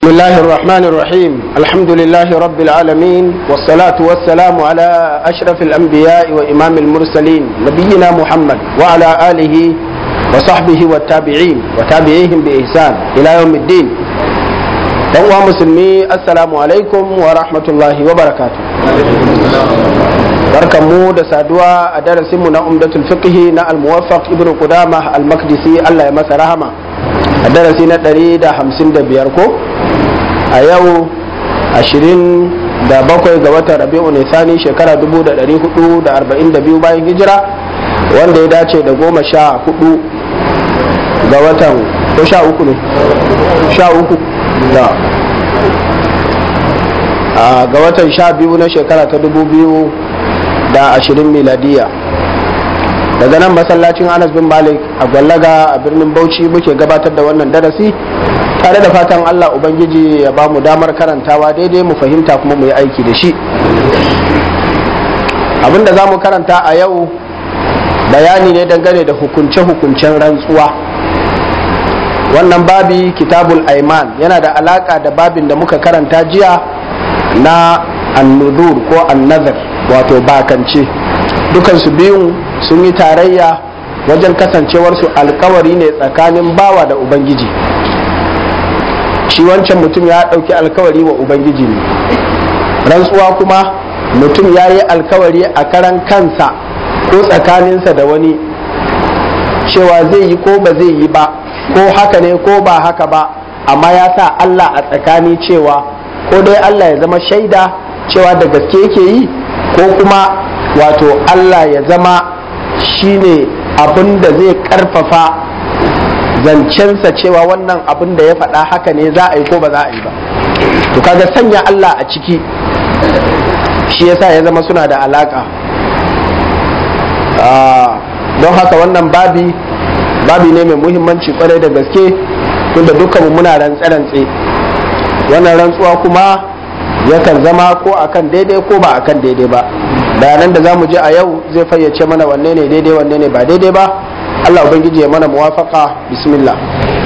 بسم الله الرحمن الرحيم الحمد لله رب العالمين والصلاة والسلام على أشرف الأنبياء وإمام المرسلين نبينا محمد وعلى آله وصحبه والتابعين وتابعيهم بإحسان إلى يوم الدين ɗan musulmi assalamu alaikum wa rahmatullahi wa barakatu barkanmu da saduwa a darasinmu na umdatul fiqhi na al-muwaffaq ibn qudama al-maqdisi Allah ya masa rahama a darasi na 155 ko a yau 27 ga watan rabi'u nisani shekara 1442 bayan hijira wanda ya dace da goma sha hudu ga watan ko sha uku ne sha uku da ga watan sha biyu na shekara ta dubu biyu da ashirin miladiya daga nan masallacin anas bin malik a gwallaga a birnin bauchi muke gabatar da wannan darasi tare da fatan allah ubangiji ya ba mu damar karantawa daidai mu fahimta kuma mu yi aiki da shi abinda za mu karanta a yau bayani ne dangane da hukunce-hukuncen rantsuwa wannan babi kitabul aiman yana da alaka da babin da muka karanta jiya na annudur ko annazar wato bakance dukansu biyun sun yi tarayya wajen kasancewarsu alkawari ne tsakanin bawa da ubangiji shi wancan mutum ya ɗauki alkawari wa ubangiji ne rantsuwa kuma mutum ya yi alkawari a karan kansa ko tsakaninsa da wani cewa zai yi ko ba zai yi ba ko haka ne ko ba haka ba amma ya sa Allah a tsakani cewa ko dai Allah ya zama shaida cewa da gaske yake yi ko kuma wato Allah ya zama shine abin da zai karfafa zancensa cewa wannan abin da ya faɗa haka ne za a yi ko ba za a yi ba to kaga sanya Allah a ciki shi yasa ya zama suna da alaka don haka wannan babi babi ne mai muhimmanci kwarai da gaske tunda dukkanmu muna rantse-rantse wannan rantsuwa kuma yakan zama ko akan daidai ko ba akan daidai ba bayanan da za mu je a yau zai fayyace mana wanne ne daidai wanne ne ba daidai ba allah ubangiji ya mana muwafaka bismillah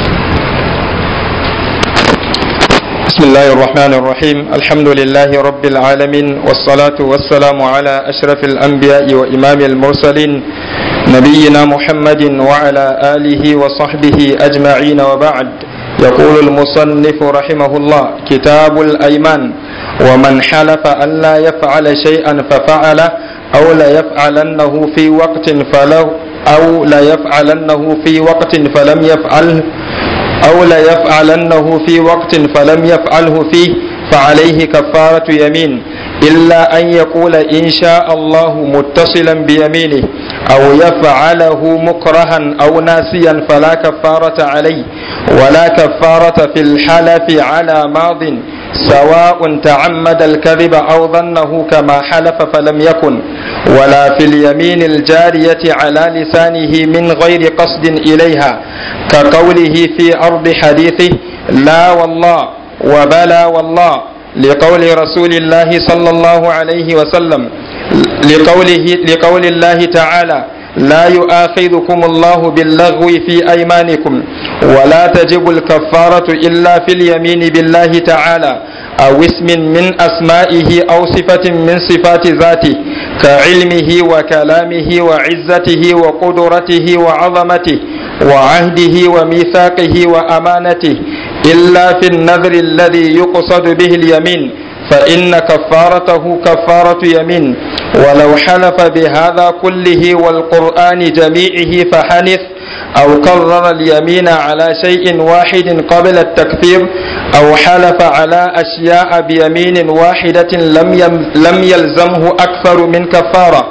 بسم الله الرحمن الرحيم الحمد لله رب العالمين والصلاة والسلام على أشرف الأنبياء وإمام المرسلين نبينا محمد وعلى آله وصحبه أجمعين وبعد يقول المصنف رحمه الله كتاب الأيمان ومن حلف أن لا يفعل شيئا ففعله أو لا يفعلنه في وقت فله أو لا يفعلنه في وقت فلم يفعله أو لا يفعلنه في وقت فلم يفعله فيه فعليه كفارة يمين إلا أن يقول إن شاء الله متصلا بيمينه أو يفعله مكرها أو ناسيا فلا كفارة عليه ولا كفارة في الحلف على ماض سواء تعمد الكذب أو ظنه كما حلف فلم يكن ولا في اليمين الجارية على لسانه من غير قصد إليها كقوله في أرض حديثه لا والله وبلا والله لقول رسول الله صلى الله عليه وسلم لقوله لقول الله تعالى لا يؤاخذكم الله باللغو في أيمانكم ولا تجب الكفارة إلا في اليمين بالله تعالى أو اسم من أسمائه أو صفة من صفات ذاته كعلمه وكلامه وعزته وقدرته وعظمته وعهده وميثاقه وأمانته إلا في النذر الذي يقصد به اليمين فإن كفارته كفارة يمين ولو حلف بهذا كله والقرآن جميعه فحنث أو كرر اليمين على شيء واحد قبل التكفير أو حلف على أشياء بيمين واحدة لم لم يلزمه أكثر من كفارة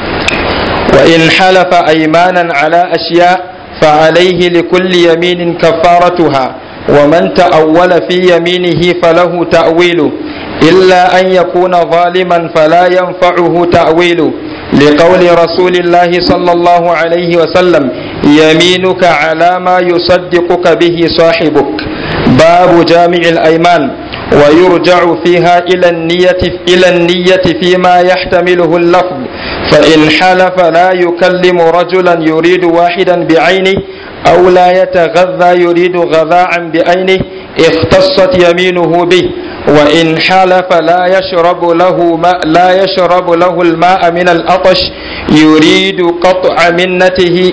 وإن حلف أيمانا على أشياء فعليه لكل يمين كفارتها ومن تأول في يمينه فله تأويل إلا أن يكون ظالما فلا ينفعه تأويل لقول رسول الله صلى الله عليه وسلم يمينك على ما يصدقك به صاحبك باب جامع الأيمان ويرجع فيها إلى النية إلى النية فيما يحتمله اللفظ فإن حلف لا يكلم رجلا يريد واحدا بعينه أو لا يتغذى يريد غذاء بعينه اختصت يمينه به وإن حلف لا يشرب له ماء لا يشرب له الماء من العطش يريد قطع منته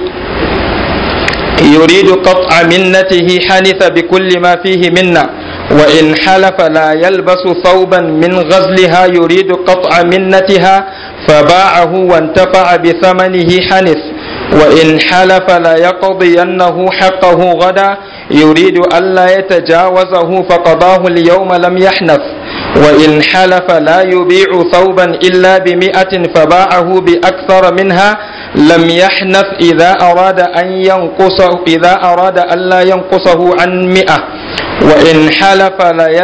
يريد قطع منته حنث بكل ما فيه منا وإن حلف لا يلبس ثوبا من غزلها يريد قطع منتها فباعه وانتفع بثمنه حنث وإن حلف لا يقضينه حقه غدا يريد ألا يتجاوزه فقضاه اليوم لم يحنث وإن حلف لا يبيع ثوبا إلا بمئة فباعه بأكثر منها لم يحنث إذا أراد أن ينقصه إذا أراد ألا ينقصه عن مئة وإن حلف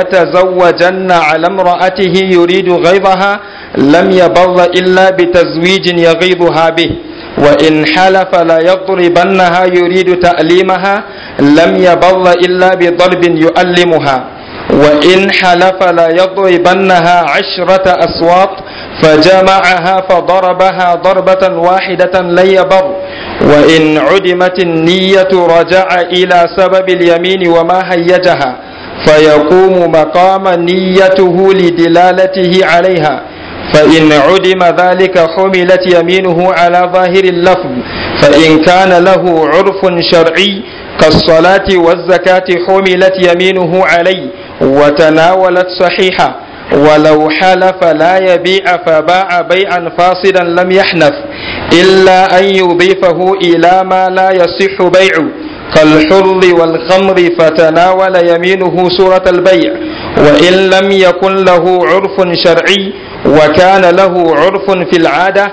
ليتزوجن على امرأته يريد غيظها لم يبر إلا بتزويج يغيظها به وإن حلف ليضربنها يريد تأليمها لم يبر إلا بضرب يؤلمها وإن حلف ليضربنها عشرة أسواط فجمعها فضربها ضربة واحدة لن يبر وإن عدمت النية رجع إلى سبب اليمين وما هيجها فيقوم مقام نيته لدلالته عليها فإن عدم ذلك حملت يمينه على ظاهر اللفظ فإن كان له عرف شرعي كالصلاة والزكاة حملت يمينه عليه وتناولت صحيحة ولو حلف لا يبيع فباع بيعا فاسدا لم يحنث إلا أن يضيفه إلى ما لا يصح بيعه كالحر والخمر فتناول يمينه صورة البيع وإن لم يكن له عرف شرعي وكان له عرف في العادة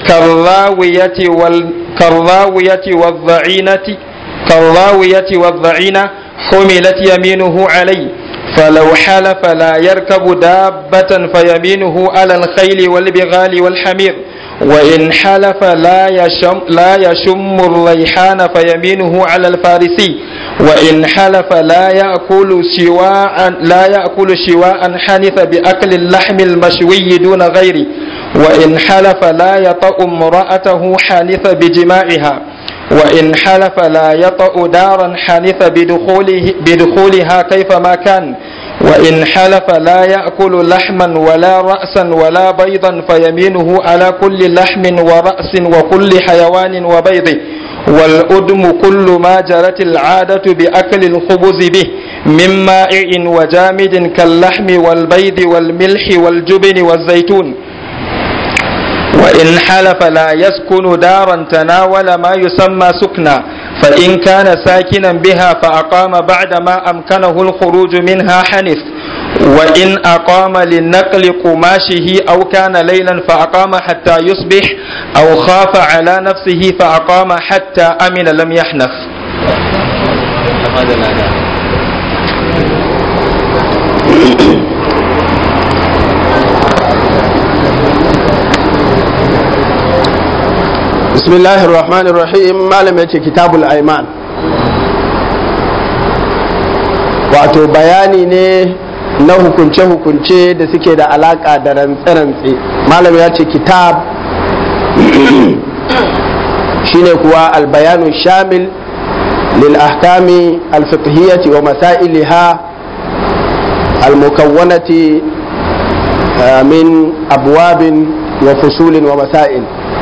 كالراوية وال كالراوية والضعينة كالراوية والضعينة حملت يمينه عليه فلو حلف لا يركب دابة فيمينه على الخيل والبغال والحمير وإن حلف لا يشم, لا يشم الريحان فيمينه على الفارسي وإن حلف لا يأكل شواء لا يأكل شواء حنث بأكل اللحم المشوي دون غيره وإن حلف لا يطأ امرأته حنث بجماعها وإن حلف لا يطأ دارا حنث بدخوله بدخولها كيفما كان وإن حلف لا يأكل لحما ولا رأسا ولا بيضا فيمينه على كل لحم ورأس وكل حيوان وبيضه والأدم كل ما جرت العادة بأكل الخبز به من مائع وجامد كاللحم والبيض والملح والجبن والزيتون وإن حلف لا يسكن دارا تناول ما يسمى سكنا فإن كان ساكنا بها فأقام بعد ما أمكنه الخروج منها حنث وإن أقام لنقل قماشه أو كان ليلا فأقام حتى يصبح أو خاف على نفسه فأقام حتى أمن لم يحنث بسم الله الرحمن الرحيم malam yace kitabul aiman wato bayani ne na hukunce-hukunce da suke da alaka da rantse-rantse malam ya ce kitab shine kuwa albayanu shamil lil ahkami alfiqhiyyati wa masailiha almukawwanati min abwabin wa fusulin wa masail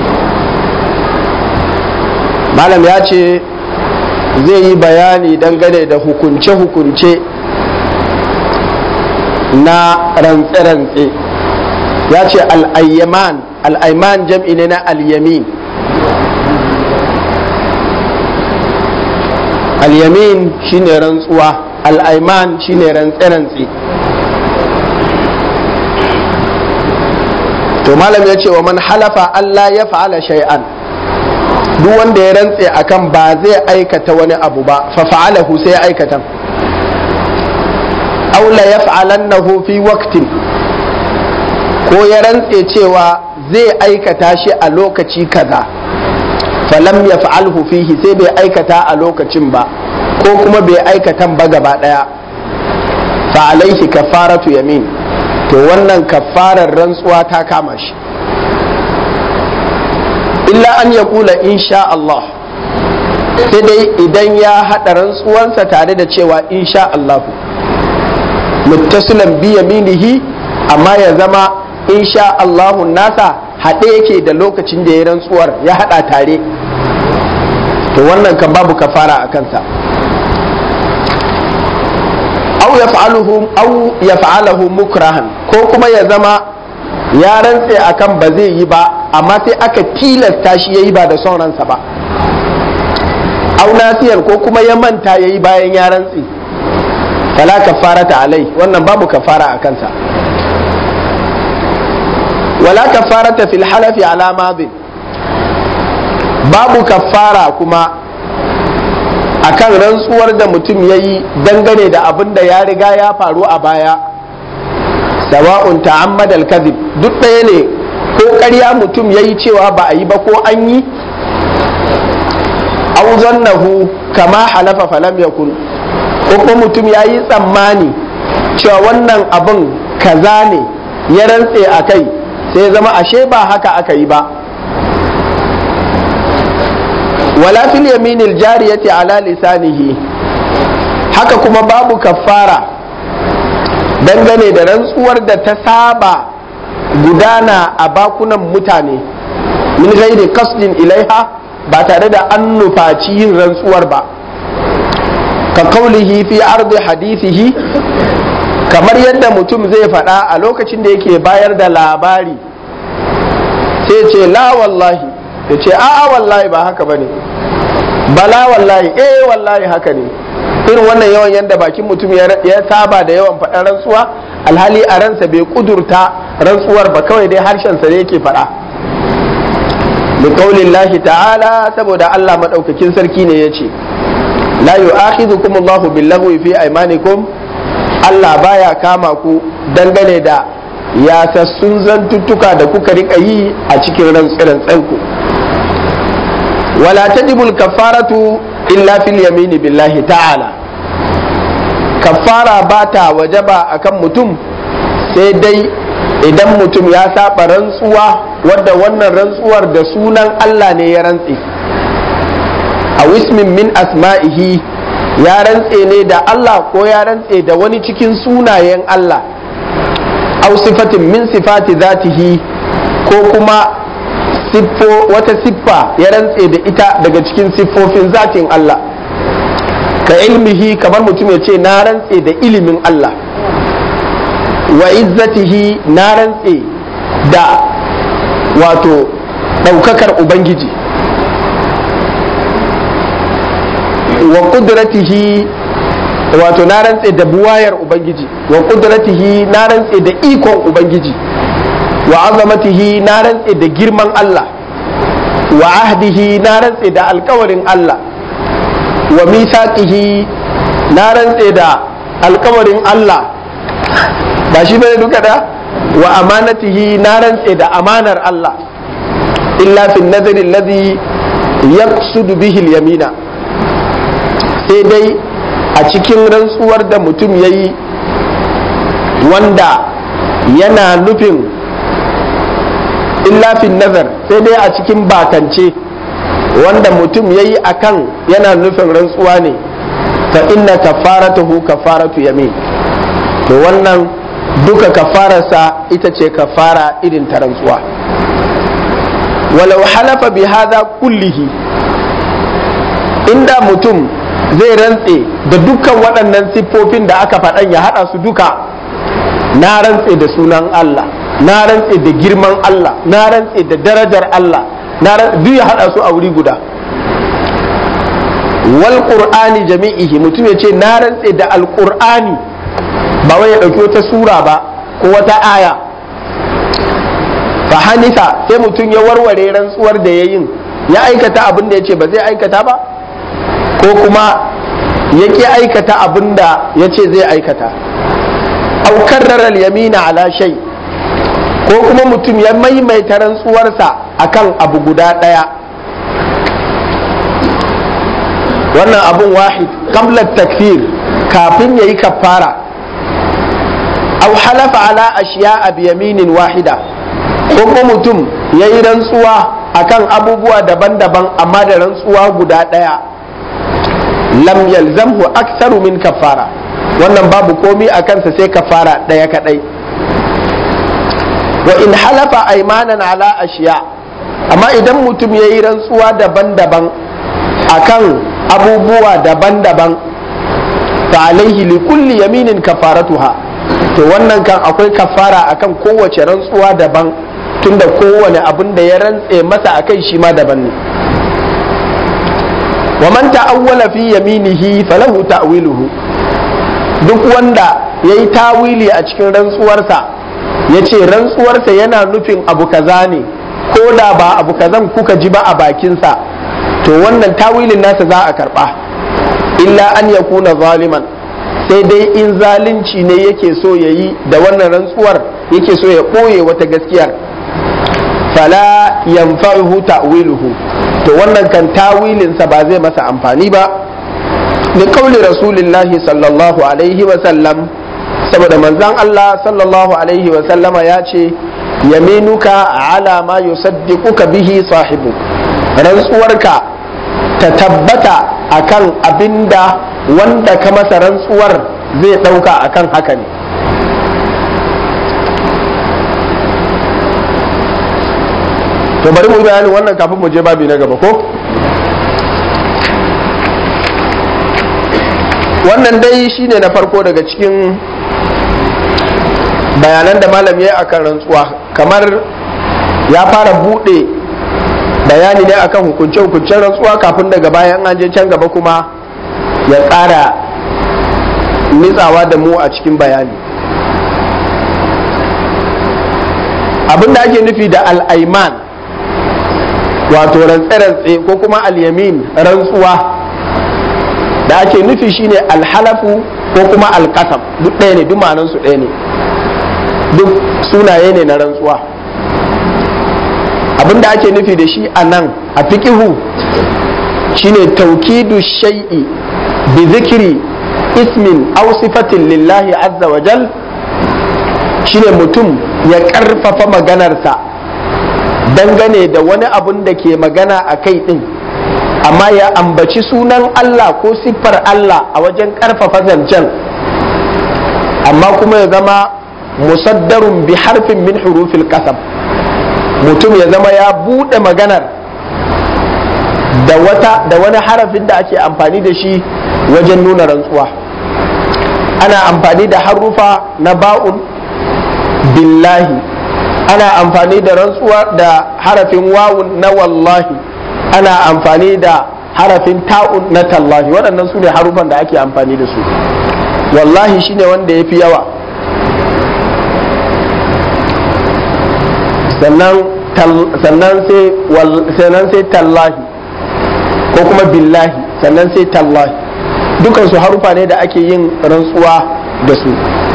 malam ya ce zai yi bayani dangane da hukunce-hukunce na rantse-rantse ya ce al'ayyaman al'ayman jam'i ne na al'yamin al'yamin shine rantsuwa al'ayman shine rantse-rantse to malam ya ce wa man halafa Allah ya fa'ala shay'an duk wanda ya rantse akan ba zai aikata wani abu ba fa fa'alahu sai ya aikata aw la yaf'alannahu fi waqtin ko ya rantse cewa zai aikata shi a lokaci kaza falam yaf'alhu fihi sai bai aikata a lokacin ba ko kuma bai aikatan ba gaba daya fa alaihi kafaratu yamin to wannan kafarar rantsuwa ta kama shi illa an ya kula insha Allah sai dai idan ya haɗa rantsuwansa tare da cewa insha Allah muttasilan bi yaminihi amma ya zama insha Allahu nasa haɗe yake da lokacin da ya rantsuwar ya haɗa tare to wannan kan babu kafara a kansa au yaf'aluhu au yaf'alahu mukrahan ko kuma ya zama ya rantse akan ba zai yi ba amma sai aka tilasta shi yayi ba da son ransa ba au nasiyan ko kuma ya manta yayi bayan ya rantse fala kafarata alai wannan babu kafara a kansa wala kafarata fil halafi ala madin babu kafara kuma akan rantsuwar da mutum ya yi dangane da abin da ya riga ya faru a baya sawa'un ta'ammad al-kadhib duk ɗaya ne ko ƙarya mutum ya yi cewa ba a yi ba ko an yi aw zannahu kama halafa falam yakun ko kuma mutum ya yi tsammani cewa wannan abin kaza ne ya rantse a kai sai zama ashe ba haka aka yi ba wala fil yaminil jariyati ala lisanihi haka kuma babu kaffara dangane da rantsuwar da ta saba gudana a bakunan mutane min ghairi qasdin ilaiha ba tare da an nufaci yin rantsuwar ba ka kaulihi fi ardi hadithihi kamar yadda mutum zai faɗa a lokacin da yake bayar da labari sai ce la wallahi ya ce a'a wallahi ba haka bane bala wallahi eh wallahi haka ne irin wannan yawan yadda bakin mutum ya saba da yawan faɗa rantsuwa alhali a ransa bai kudurta rantsuwar ba kawai dai harshensa ne yake faɗa bi qaulillahi ta'ala saboda Allah madaukakin sarki ne ya ce la yu'akhidhukum Allahu billaghwi fi aymanikum Allah baya kama ku dangane da yasassun zantuttuka da kuka rika yi a cikin rantsanku wala tajibul kafaratu illa fil yamini billahi ta'ala kafara ba ta wajaba akan mutum sai dai idan mutum ya saba rantsuwa wadda wannan rantsuwar da sunan Allah ne ya rantse a wismin min asma'ihi ya rantse ne da Allah ko ya rantse da wani cikin sunayen Allah au sifatin min sifati zatihi ko kuma siffo wata siffa ya rantse da ita daga cikin siffofin zatin Allah ka ilmihi kamar mutum ya ce na rantse da ilimin Allah wa izzatihi na rantse da wato ɗaukakar Ubangiji wa kudratihi wato na rantse da buwayar ubangiji wa kudratihi na rantse da ikon ubangiji wa azamatihi na rantse da girman Allah wa ahdihi na rantse da alkawarin Allah wa misaqihi na rantse da alkawarin Allah ba shi bane duka da wa amanatihi na rantse da amanar Allah illa fi nazari alladhi yaqsudu bihi al-yamina sai dai a cikin rantsuwar da mutum ya yi wanda yana nufin illafin nazar sai dai a cikin bakance wanda mutum ya yi akan yana nufin rantsuwa ne fa inna kafaratuhu kafaratu yamin to wannan duka kafararsa ita ce kafara irin ta rantsuwa walau halafa bi hadha kullihi inda mutum zai rantse da dukkan waɗannan siffofin da aka faɗan ya haɗa su duka na rantse da sunan Allah na rantse da girman Allah na rantse da darajar Allah na duk ya haɗa su a wuri guda wal qur'ani jami'ihi mutum ya ce na rantse da alqur'ani ba wai ya ɗauki wata sura ba ko wata aya fa hanifa sai mutum ya warware rantsuwar da ya yin ya aikata abin da ya ce ba zai aikata ba ko kuma ya ƙi aikata abin da ya ce zai aikata aukar yamina ala shai ko kuma mutum ya maimaita rantsuwarsa akan abu guda ɗaya wannan abun wahid qabla takfir kafin ya yi kafara au halafa ala ashiya a yaminin wahida ko kuma mutum ya yi rantsuwa akan abubuwa daban-daban amma da rantsuwa guda ɗaya lam yalzamhu aktharu min kafara wannan babu komi a kansa sai kafara ɗaya kaɗai wa in halafa aimanan ala ashiya amma idan mutum ya yi rantsuwa daban-daban akan abubuwa daban-daban fa alaihi li kulli yaminin kafaratuha to wannan kan akwai kafara akan kowace rantsuwa daban tunda kowane abin da ya rantse masa akai shi ma daban ne wa man ta'awwala fi yaminihi falahu ta'wiluhu duk wanda yayi tawili a cikin rantsuwarsa yace rantsuwarsa yana nufin abu kaza ne ko da ba abu kazan kuka ji ba a bakinsa to wannan tawilin nasa za a karba illa an yakuna zaliman sai dai in zalunci ne yake so ya yi da wannan rantsuwar yake so ya ɓoye wata gaskiyar fala yanfa'uhu ta'wiluhu to wannan kan tawilinsa ba zai masa amfani ba da kauli rasulillahi sallallahu alaihi wa sallam saboda manzon Allah sallallahu alaihi wa sallama ya ce yaminuka ala ma yusaddiquka bihi sahibu rantsuwarka ta tabbata akan abinda wanda ka masa rantsuwar zai ɗauka akan haka ne to bari mu bayanin wannan kafin mu je babi na gaba ko wannan dai shine na farko daga cikin bayanan da malam ya yi akan rantsuwa kamar ya fara buɗe bayani ne akan hukunce-hukuncen rantsuwa kafin daga bayan an je can gaba kuma ya ƙara nitsawa da mu a cikin bayani abin da ake nufi da al'aiman wato rantse-rantse ko kuma alyamin rantsuwa da ake nufi shine alhalafu ko kuma alkasam duk ɗaya ne duk ma'anansu ɗaya ne duk sunaye ne na rantsuwa abin da ake nufi da shi a nan a fiƙihu shine taukidu shai'i bi zikiri ismin aw sifatin lillahi azza wa jal shine mutum ya ƙarfafa maganarsa dangane da wani abun da ke magana a kai ɗin amma ya ambaci sunan Allah ko siffar Allah a wajen ƙarfafa zancen amma kuma ya zama musaddarun bi harfin min hurufil kasam mutum ya zama ya buɗe maganar da wata da wani harafin da ake amfani da shi wajen nuna rantsuwa ana amfani da harufa na ba'un billahi ana amfani da rantsuwa da harafin wawun na wallahi ana amfani da harafin ta'un na tallahi waɗannan su ne harufan da ake amfani da su wallahi shine wanda ya fi yawa sannan sai tallahi ko kuma billahi sannan sai tallahi dukansu harufa ne da ake yin rantsuwa da su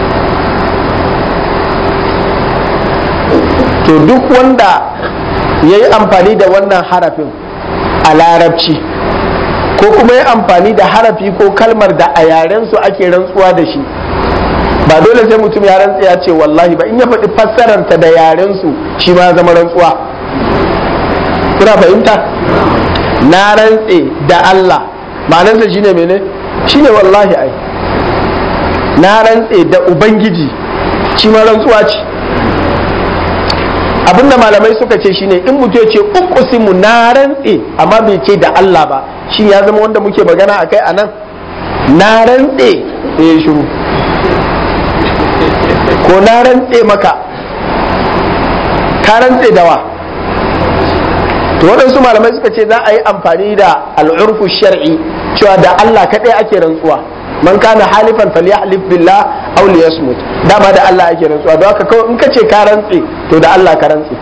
to duk wanda ya yi amfani da wannan harafin a larabci ko kuma ya amfani da harafi ko kalmar da a yarensu ake rantsuwa da shi ba dole sai mutum ya rantsa ya ce wallahi ba in ya faɗi fassararta da yarensu shi ma zama rantsuwa kuna fahimta na rantse da Allah ma'anarsa shine mene shine wallahi ai na rantse da ubangiji shi ma rantsuwa ce abinda malamai suka ce shine in mutum ya ce uqsimu na rantse amma bai ce da Allah ba shi ya zama wanda muke magana akai anan na rantse sai ya shiru ko na rantse maka ka rantse da wa to waɗansu malamai suka ce za a yi amfani da al'urfu shar'i cewa da Allah kaɗai ake rantsuwa man kana halifan falyahlif billah aw liyasmut dama da Allah ake rantsuwa don haka kawai in ka ce ka rantse to da Allah ka rantse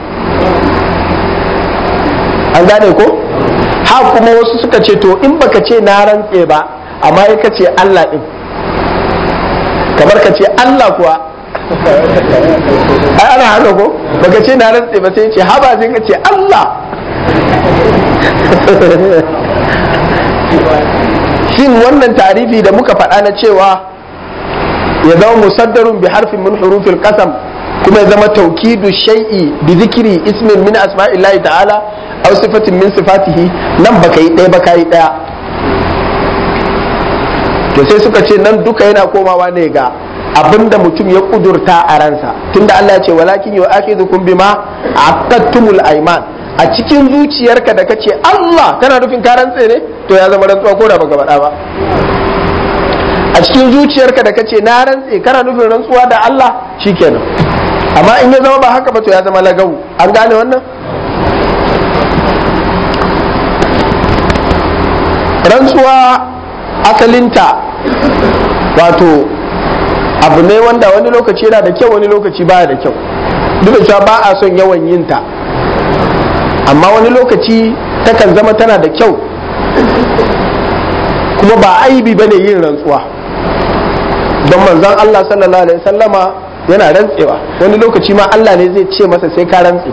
an gane ko ha kuma wasu suka ce to in baka ce na rantse ba amma ya ka ce Allah din kamar ka ce Allah kuwa ai ana haka ko baka ce na rantse ba sai ce haba sai ka ce Allah shin wannan tarifi da muka faɗa na cewa ya zama musaddarun bi harfin min hurufil qasam kuma ya zama taukidu shay'i bi zikri ismin min asma'illahi ta'ala aw sifatin min sifatihi nan baka yi ɗaya baka yi ɗaya to sai suka ce nan duka yana komawa ne ga abinda mutum ya kudurta a ransa tunda Allah ya ce walakin yu akhidukum bima aqadtumul ayman a cikin zuciyarka da kace Allah kana nufin ka rantse ne to ya zama rantsuwa ko da baka faɗa ba a cikin zuciyarka da kace na rantse kana nufin rantsuwa da Allah shikenan amma in ya zama ba haka ba to ya zama lagawu an gane wannan rantsuwa asalinta wato abu ne wanda wani lokaci yana da kyau wani lokaci baya da kyau duk da cewa ba a son yawan yin ta amma wani lokaci takan zama tana da kyau kuma ba aibi bane yin rantsuwa don manzon Allah sallallahu alaihi sallama yana rantsewa wani lokaci ma Allah ne zai ce masa sai ka rantse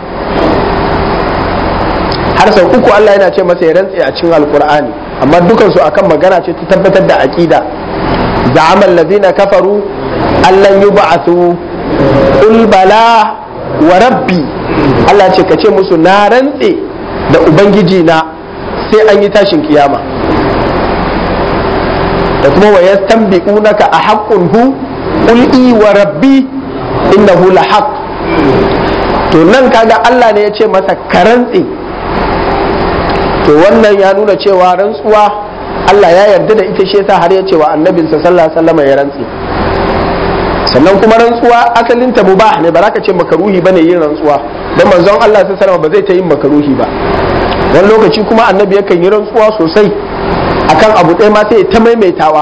har sau uku Allah yana ce masa ya rantse a cikin alkur'ani amma dukansu akan magana ce ta tabbatar da aqida za'amal ladina kafaru allan yub'athu qul bala wa rabbi Allah ce ka ce musu na rantse da ubangiji na sai an yi tashin kiyama da kuma wa yastanbi'unaka a haqqun hu qul i wa rabbi innahu la haqq to nan kaga Allah ne ya ce masa ka rantse to wannan ya nuna cewa rantsuwa Allah ya yarda da ita shi yasa har ya ce wa annabinsa sallallahu alaihi wasallam ya rantse sannan kuma rantsuwa asalin ta mubah ne ba za ka ce makaruhi bane yin rantsuwa dan manzon Allah sallallahu alaihi ba zai ta yin makaruhi ba wani lokaci kuma annabi yakan yi rantsuwa sosai akan abu ɗaya ma sai ta maimaitawa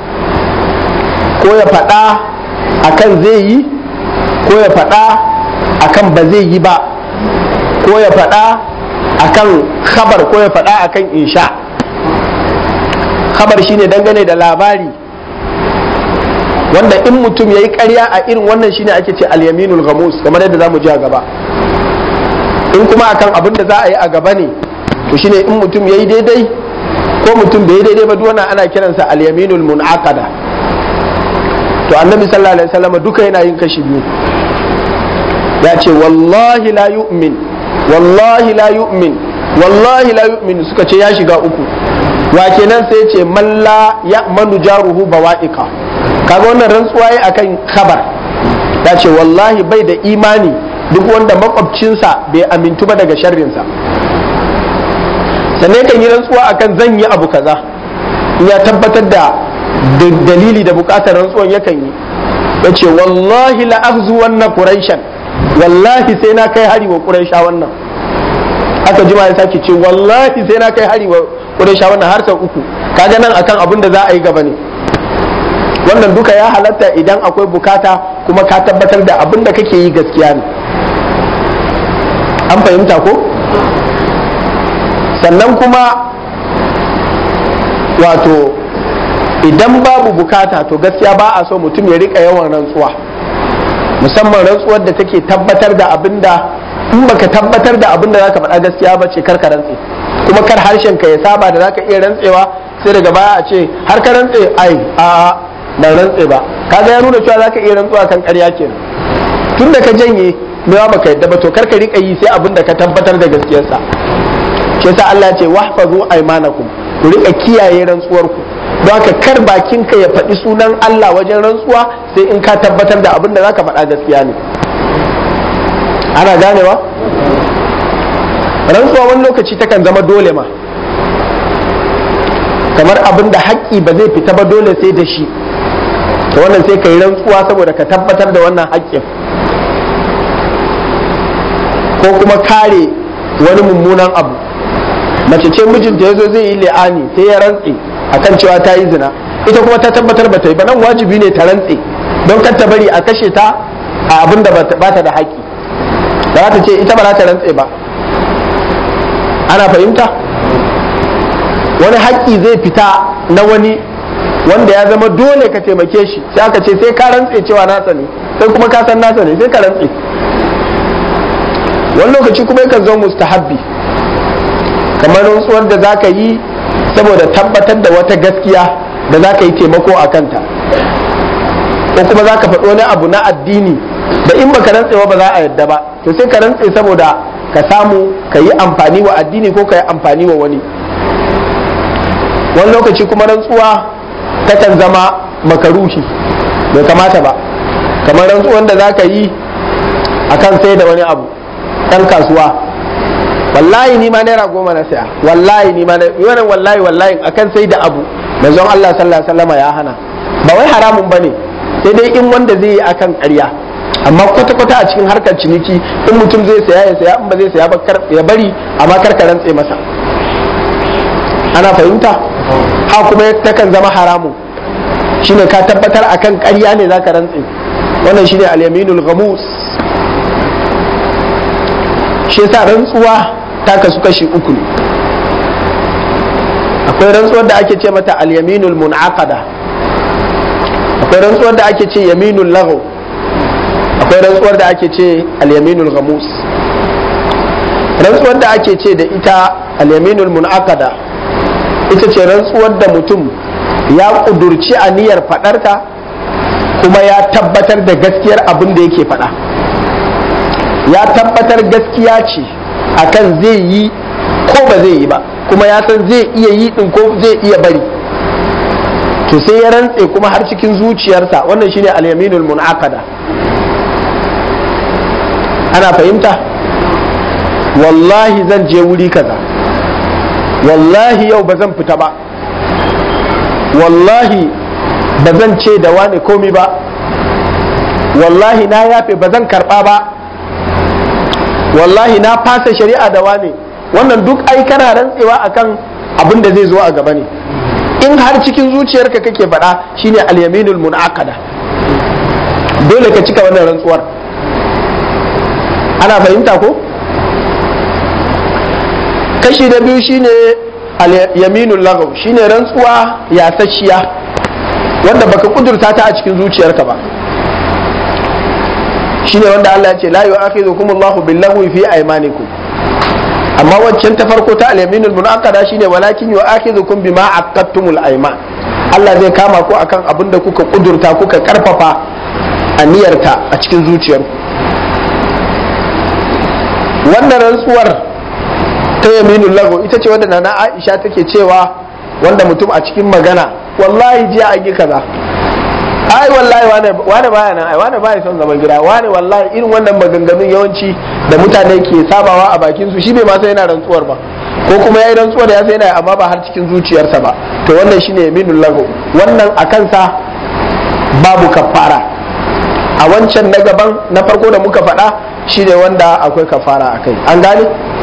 ko ya faɗa akan zai yi ko ya faɗa akan ba zai yi ba ko ya faɗa akan khabar ko ya faɗa akan insha khabar shine dangane da labari wanda in mutum ya yi ƙarya a irin wannan shine ake ce al-yaminul ghamus kamar yadda zamu ji a gaba in kuma akan abin da za a yi a gaba ne to shine in mutum ya yi daidai ko mutum bai yi daidai ba duwana ana kiransa al-yaminul munaqada to annabi sallallahu alaihi wasallam duka yana yin kashi biyu ya ce wallahi la yu'min wallahi la yu'min wallahi la yu'min suka ce ya shiga uku wa kenan sai ce malla ya manu jaruhu bawa'iqa kaga wannan rantsuwa yi akan khabar ya ce wallahi bai da imani duk wanda makwabcinsa bai amintu ba daga sharrinsa sannan kan yi rantsuwa akan zan yi abu kaza in ya tabbatar da dalili da bukatar rantsuwan yakan yi ya ce wallahi la akhzu wannan quraishan wallahi sai na kai hari wa quraisha wannan aka jima ya sake ce wallahi sai na kai hari wa quraisha wannan har sau uku kaga nan akan abin da za a yi gaba ne wannan duka ya halatta idan akwai bukata kuma ka tabbatar da abin da kake yi gaskiya ne an fahimta ko sannan kuma wato idan babu bukata to gaskiya ba a so mutum ya rika yawan rantsuwa musamman rantsuwar da take tabbatar da abin da in baka tabbatar da abin da zaka faɗa gaskiya ba ce karka rantse kuma kar harshen ka ya saba da zaka iya rantsewa sai daga baya a ce har ka rantse ai a ban rantse ba kaga ya nuna cewa zaka iya rantsuwa kan ƙarya kenan tun da ka janye mewa baka yadda ba to karka rika yi sai abin da ka tabbatar da gaskiyarsa shi yasa Allah ya ce wahfazu aymanakum ku rika kiyaye rantsuwar ku don haka kar bakin ka ya faɗi sunan Allah wajen rantsuwa sai in ka tabbatar da abin da zaka faɗa gaskiya ne ana ganewa rantsuwa wani lokaci takan zama dole ma kamar abin da haƙƙi ba zai fita ba dole sai da shi to wannan sai ka yi rantsuwa saboda ka tabbatar da wannan haƙƙin ko kuma kare wani mummunan abu mace ce mijinta ya zo zai yi li'ani sai ya rantse akan cewa ta yi zina ita kuma ta tabbatar ba ta yi ba nan wajibi ne ta rantse don kar ta bari a kashe ta a abin da ba ta da haƙƙi ba za ta ce ita ba za ta rantse ba ana fahimta wani haƙƙi zai fita na wani wanda ya zama dole ka taimake shi sai aka ce sai ka rantse cewa nasa ne sai kuma ka san nasa ne sai ka rantse wani lokaci kuma yakan zo mustahabbi kamar rantsuwar da za ka yi saboda tabbatar da wata gaskiya da za ka yi taimako a kanta ko kuma za ka faɗi wani abu na addini da in baka rantsewa ba za a yadda ba to sai ka rantse saboda ka samu ka yi amfani wa addini ko ka yi amfani wa wani wani lokaci kuma rantsuwa takan zama makaruhi bai kamata ba kamar rantsuwan da za ka yi akan sai da wani abu ɗan kasuwa wallahi ni ma naira goma na saya wallahi ni ma na wannan wallahi wallahi akan sai da abu manzon Allah sallallahu alaihi wasallam ya hana ba wai haramun bane sai dai in wanda zai yi akan ƙarya amma kwata kwata a cikin harkar ciniki in mutum zai saya ya saya in ba zai saya ba ya bari amma kar ka rantse masa ana fahimta ha kuma takan zama haramun shine ka tabbatar akan ƙarya ne zaka rantse wannan shine al-yaminul ghamus shi yasa rantsuwa ta kasu kashi uku ne akwai rantsuwar da ake ce mata al-yaminul munaqada akwai rantsuwar da ake ce yaminul laghaw akwai rantsuwar da ake ce al-yaminul ghamus rantsuwar da ake ce da ita al-yaminul munaqada ita ce rantsuwar da mutum ya kudurci aniyar faɗarta kuma ya tabbatar da gaskiyar abin da yake faɗa ya tabbatar gaskiya ce akan zai yi ko ba zai yi ba kuma ya san zai iya yi din ko zai iya bari to sai ya rantse kuma har cikin zuciyarsa wannan shine al-yaminul munaqada ana fahimta wallahi zan je wuri kaza wallahi yau ba zan fita ba wallahi ba zan ce da wani komi ba wallahi na yafe ba zan karba ba wallahi na fasa shari'a da wane wannan duk ai kana rantsewa akan abin da zai zo a gaba ne in har cikin zuciyarka kake faɗa shine al-yaminul munaqada dole ka cika wannan rantsuwar ana fahimta ko kashi da biyu shine al-yaminul lagaw shine rantsuwa yasasshiya wanda baka kudurta ta a cikin zuciyarka ba shine wanda Allah ya ce la yu'akhidhukum Allahu bil-lahwi fi aymanikum amma waccan ta farko ta al-yaminul munaqada shine walakin yu'akhidhukum bima aqadtumul ayman Allah zai kama ku akan abin da kuka kudurta kuka karfafa aniyarta a cikin zuciyarku wannan rantsuwar ta yaminul lagu ita ce wanda nana Aisha take cewa wanda mutum a cikin magana wallahi jiya an yi kaza ai wallahi wane wane baya nan ai wane baya son zaman gida wane wallahi irin wannan maganganun yawanci da mutane ke sabawa a bakin su shi bai ma sai yana rantsuwar ba ko kuma yayi rantsuwar ya sai yana amma ba har cikin zuciyarsa ba to wannan shine yaminul lagu wannan a kansa babu kafara a wancan na gaban na farko da muka faɗa shine wanda akwai kafara akai an gane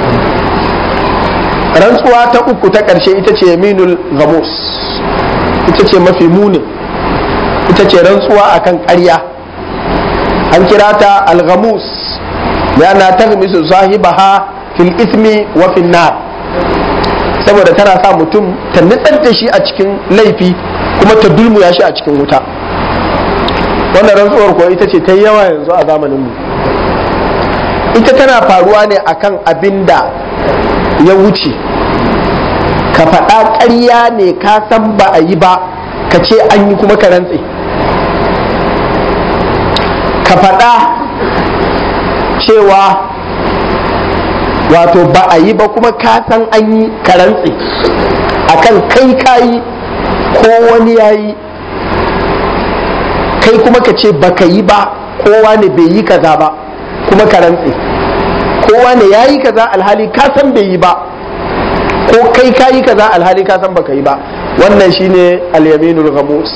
rantsuwa ta uku ta ƙarshe ita ce yaminul gamus ita ce mafi muni ita ce rantsuwa akan ƙarya an kira ta al-ghamus yana ta misu sahibaha fil ismi wa fil nar saboda tana sa mutum ta nitsar da shi a cikin laifi kuma ta dulmuya shi a cikin wuta wannan rantsuwar ko ita ce ta yawa yanzu a zamanin mu ita tana faruwa ne akan abin da ya wuce ka faɗa ƙarya ne ka san ba a yi ba ka ce an yi kuma ka rantse ka faɗa cewa wato ba a yi ba kuma ka san an yi ka rantse akan kai kayi ko wani ya yi kai kuma ka ce ba ka yi ba kowa ne bai yi kaza ba kuma ka rantse kowa ne ya yi kaza alhali ka san bai yi ba ko kai ka yi kaza alhali ka san baka yi ba wannan shine al-yaminul ghamus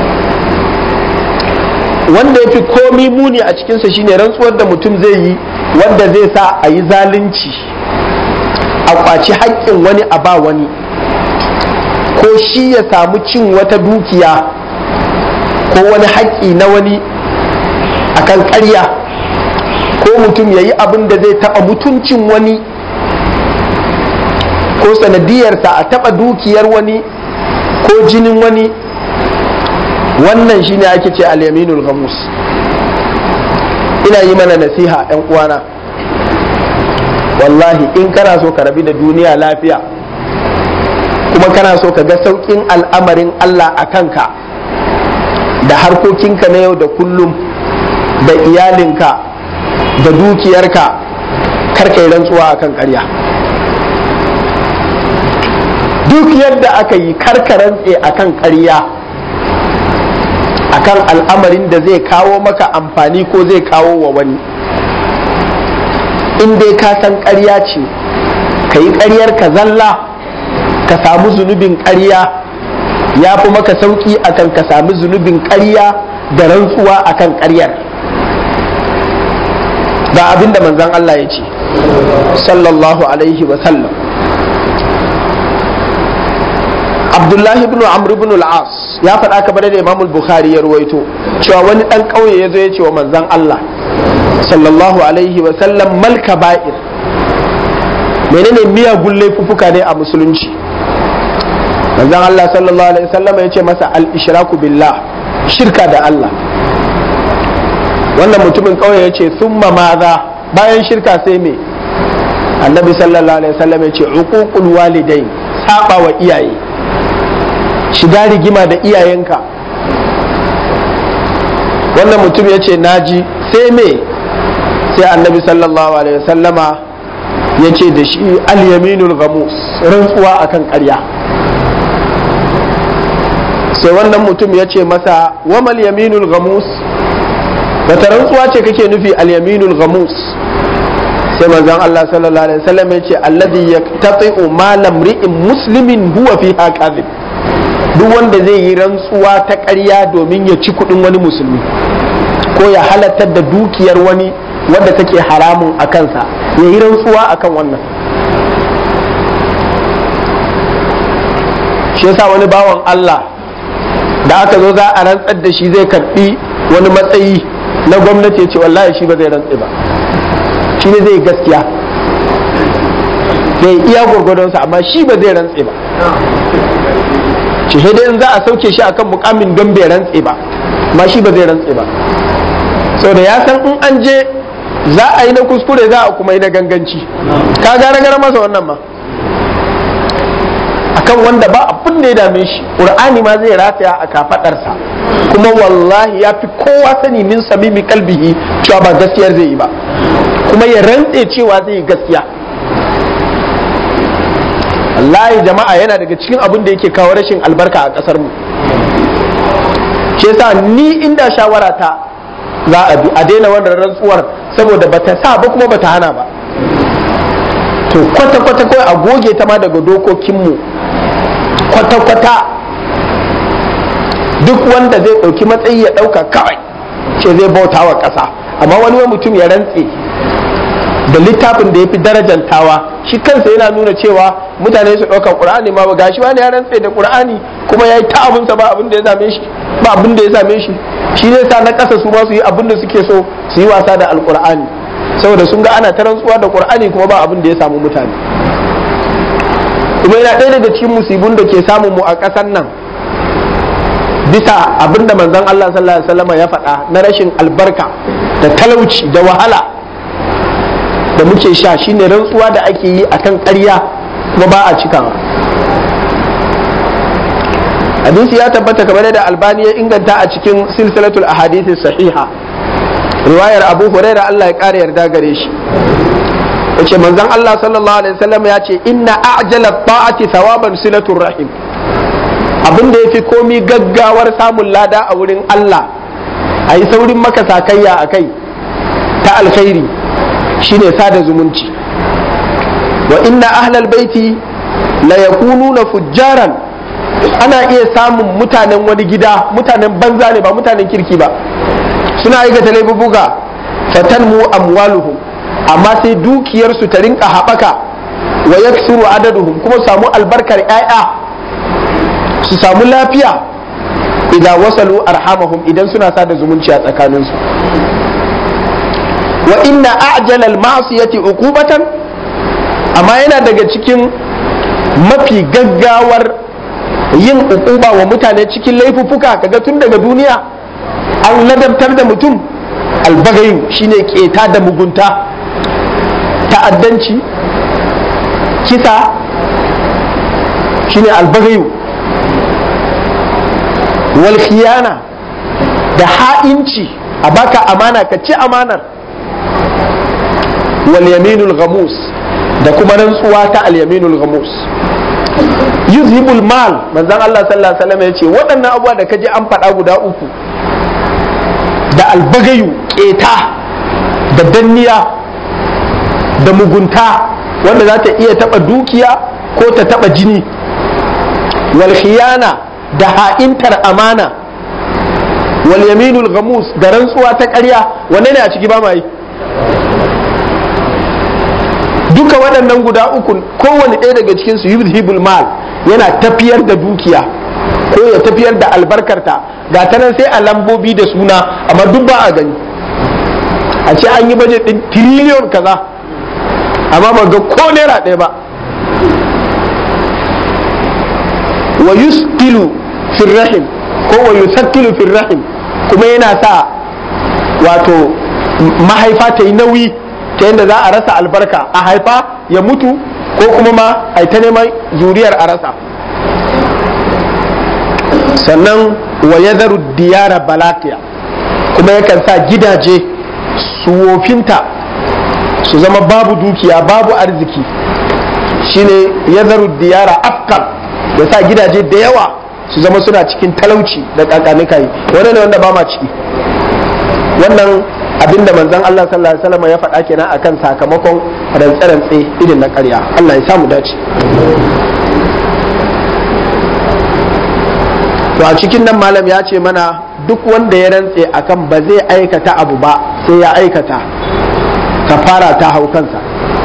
wanda ya fi komi muni a cikinsa shine rantsuwar da mutum zai yi wanda zai sa a yi zalunci a kwaci haƙƙin wani a ba wani ko shi ya samu cin wata dukiya ko wani haƙƙi na wani akan ƙarya ko mutum ya yi abin da zai taɓa mutuncin wani ko sanadiyarsa a taɓa dukiyar wani ko jinin wani wannan shine ake ce al-yaminul ghamus ina yi mana nasiha ɗan uwana wallahi in kana so ka rabi da duniya lafiya kuma kana so ka ga sauƙin al'amarin Allah a kanka da harkokinka na yau da kullum da iyalinka da dukiyarka karka yi rantsuwa akan ƙarya duk yadda aka yi karka rantse akan ƙarya akan al'amarin da zai kawo maka amfani ko zai kawo wa wani in dai ka san ƙarya ce ka yi ƙaryar ka zalla ka samu zunubin ƙarya ya fi maka sauƙi akan ka sami zunubin ƙarya da rantsuwa akan ƙaryar ga abin da manzan Allah ya ce sallallahu alaihi wa sallam abdullahi ibn amr ibn al-as ya faɗa kamar da imam bukhari ya ruwaito cewa wani ɗan ƙauye ya zo ya ce wa manzan Allah sallallahu alaihi wa sallam mal kaba'ir menene miyagun laifuffuka ne a musulunci manzan Allah sallallahu alaihi wa sallam ya ce masa al-ishraku billah shirka da Allah wannan mutumin ƙauye ya ce summa maza bayan shirka sai me annabi sallallahu alaihi wa sallam ya ce uququl walidain saba wa iyaye shiga rigima da iyayenka wannan mutum ya ce naji sai me sai annabi sallallahu alaihi wasallama ya ce da shi al-yaminul ghamus rantsuwa akan ƙarya sai wannan mutum ya ce masa wamal yaminul ghamus wata rantsuwa ce kake nufi al-yaminul ghamus sai manzon Allah sallallahu alaihi wasallam ya ce alladhi yaqtati'u ma lamri'in muslimin huwa fiha kadhib duk wanda zai yi rantsuwa ta ƙarya domin ya ci kuɗin wani musulmi ko ya halattar da dukiyar wani wadda take haramun a kansa ya yi rantsuwa akan wannan shi yasa wani bawan Allah da aka zo za a rantsar da shi zai karɓi wani matsayi na gwamnati ya ce wallahi shi ba zai rantse ba shi ne zai gaskiya zai iya gwargwadonsa amma shi ba zai rantse ba shi dai in za a sauke shi akan mukamin don bai rantse ba amma shi ba zai rantse ba sau da ya san in an je za a yi na kuskure za a kuma yi na ganganci ka gara gara masa wannan ma akan wanda ba abin da ya dame shi ƙur'ani ma zai rataya a kafaɗarsa kuma wallahi ya fi kowa sani min samimi kalbihi cewa ba gaskiyar zai yi ba kuma ya rantse cewa zai yi gaskiya wallahi jama'a yana daga cikin abin da yake kawo rashin albarka a ƙasar mu shi yasa ni inda shawara ta za a bi a daina wannan rantsuwar saboda bata sa ba kuma bata hana ba to kwata kwata kawai a goge ta ma daga dokokinmu kwata kwata duk wanda zai ɗauki matsayi ya ɗauka kawai ce zai bauta wa ƙasa amma wani mutum ya rantse da littafin da ya fi darajantawa shi kansa yana nuna cewa mutane su ɗaukar ƙur'ani ma ba gashi wani ya rantse da ƙur'ani kuma ya yi ta abinsa ba abin da ya same shi ba abin da ya same shi shi ne sa na ƙasa su ma su yi abin da suke so su yi wasa da alƙur'ani saboda sun ga ana ta rantsuwa da ƙur'ani kuma ba abin da ya samu mutane kuma yana ɗaya daga cikin musibun da ke samun mu a ƙasar nan bisa abin da manzon Allah sallallahu alaihi wasallam ya faɗa na rashin albarka da talauci da wahala da muke sha shine rantsuwa da ake yi akan ƙarya kuma ba a cikawa hadisi ya tabbata kamar da albani ya inganta a cikin silsilatul ahadithi sahiha riwayar abu huraira Allah ya ƙara yarda gare shi yace manzon Allah sallallahu alaihi wasallam ya ce inna a'jala ta'ati thawaban silatul rahim abin da yafi komi gaggawar samun lada a wurin Allah ayi saurin maka sakayya akai ta alkhairi shine sada zumunci wa inna ahlal baiti la yakununa fujjaran ana iya samun mutanen wani gida mutanen banza ne ba mutanen kirki ba suna aikata laifuka fatan mu amwaluhum amma sai dukiyarsu ta rinka haɓaka wa yaksuru adaduhum kuma samu albarkar 'ya'ya su samu lafiya idan wasalu arhamahum idan suna sada zumunci a tsakaninsu wa inna a'jalal ma'siyati uqubatan amma yana daga cikin mafi gaggawar yin uquba wa mutane cikin laifuffuka kaga tun daga duniya an ladabtar da mutum albagayu shine keta da mugunta ta'addanci kisa shine albagayu wal khiyana da ha'inci a baka amana ka ci amanar wal yaminul ghamus da kuma rantsuwa ta al yaminul ghamus yuzhibul mal manzon Allah sallallahu alaihi wasallam yace waɗannan abubuwa da kaji an faɗa guda uku da albagayu keta da danniya da mugunta wanda za ta iya taba dukiya ko ta taba jini wal khiyana da ha'intar amana wal yaminul ghamus da rantsuwa ta ƙarya wanne ne a ciki ba ma yi duka waɗannan guda uku kowane ɗaya daga cikin su yuzhibul mal yana tafiyar da dukiya ko ya tafiyar da albarkarta ga ta nan sai a lambobi da suna amma duk ba a gani a ce an yi bajet ɗin tiriliyon kaza amma ba ga ko naira ɗaya ba wa yusqilu fil rahim ko wa yusaqqilu fil rahim kuma yana sa wato mahaifa ta yi nauyi ta yadda za a rasa albarka a haifa ya mutu ko kuma ma a ta neman zuriyar a rasa sannan wa ya diyara balakiya kuma yakan sa gidaje su wofinta su zama babu dukiya babu arziki shine ya diyara afkal ya sa gidaje da yawa su zama suna cikin talauci da kakanikai wani ne wanda ba ma ciki wannan abinda manzon Allah sallallahu alaihi wasallam ya faɗa kenan akan sakamakon rantse-rantse irin na ƙarya Allah ya samu dace to a cikin nan malam ya ce mana duk wanda ya rantse akan ba zai aikata abu ba sai ya aikata kafara ta hau kansa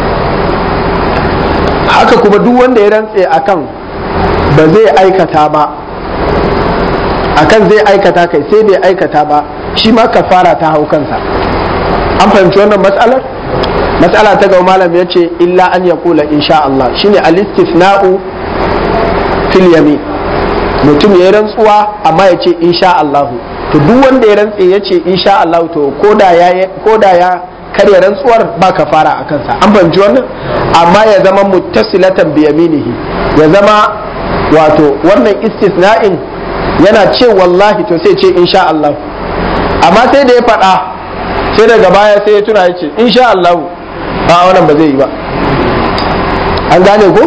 haka kuma duk wanda ya rantse akan ba zai aikata ba akan zai aikata kai sai bai aikata ba shi ma kafara ta hau kansa an fahimci wannan matsalar matsala ta gaba malam ya ce illa an ya kula insha Allah shine al-istisna'u fil yamin mutum ya rantsuwa amma ya ce insha Allah to duk wanda ya rantse ya ce insha Allah to koda ya koda ya karya rantsuwar ba kafara a kansa an fahimci wannan amma ya zama muttasilatan bi yaminihi ya zama wato wannan istisna'in yana ce wallahi to sai ce insha Allah amma sai da ya faɗa sai daga baya sai ya tuna ya ce insha Allah a wannan ba zai yi ba an gane ko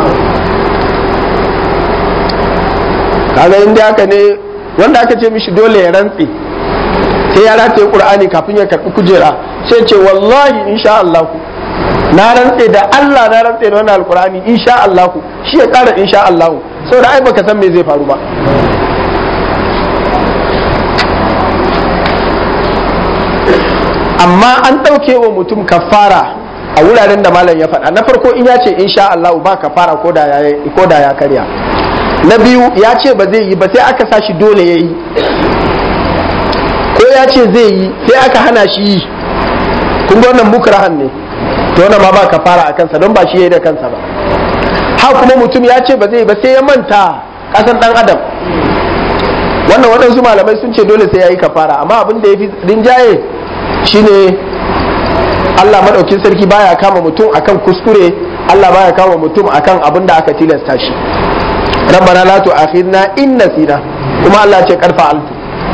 kaga inda haka ne wanda aka ce mishi dole ya rantse sai ya rataye qur'ani kafin ya karbi kujera sai ce wallahi insha Allah na rantse da Allah na rantse da wannan alqur'ani insha Allah shi ya kara insha Allah saboda ai baka san me zai faru ba amma an ɗauke wa mutum kafara a wuraren da malam ya faɗa na farko in ya ce insha Allah ba kafara ko da ya karya na biyu ya ce ba zai yi ba sai aka sa shi dole ya yi ko ya ce zai yi sai aka hana shi yi kun ga wannan mukrahan ne to wannan ma ba kafara a kansa don ba shi yayi da kansa ba ha kuma mutum ya ce ba zai yi ba sai ya manta kasan dan adam wannan waɗansu malamai sun ce dole sai ya yi kafara amma abin da ya fi rinjaye shine Allah maɗaukin sarki baya kama mutum akan kuskure Allah baya kama mutum akan abin da aka tilasta shi rabbana la tu'akhidna in nasina kuma Allah ce karfa altu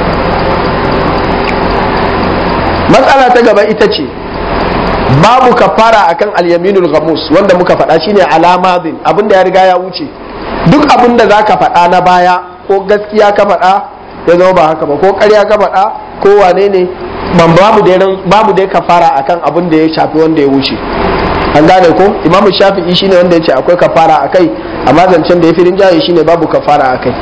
matsala ta gaba ita ce babu kafara akan al-yaminul ghamus wanda muka faɗa shine alamadin abin da ya riga ya wuce duk abin da zaka faɗa na baya ko gaskiya ka faɗa ya zama ba haka ba ko ƙarya ka faɗa ko wane ne ban babu da babu da kafara akan abin da ya shafi wanda ya wuce an gane ko imamu shafi'i shine wanda ya ce akwai kafara akai amma zancen da ya fi rinjaye shine babu kafara akai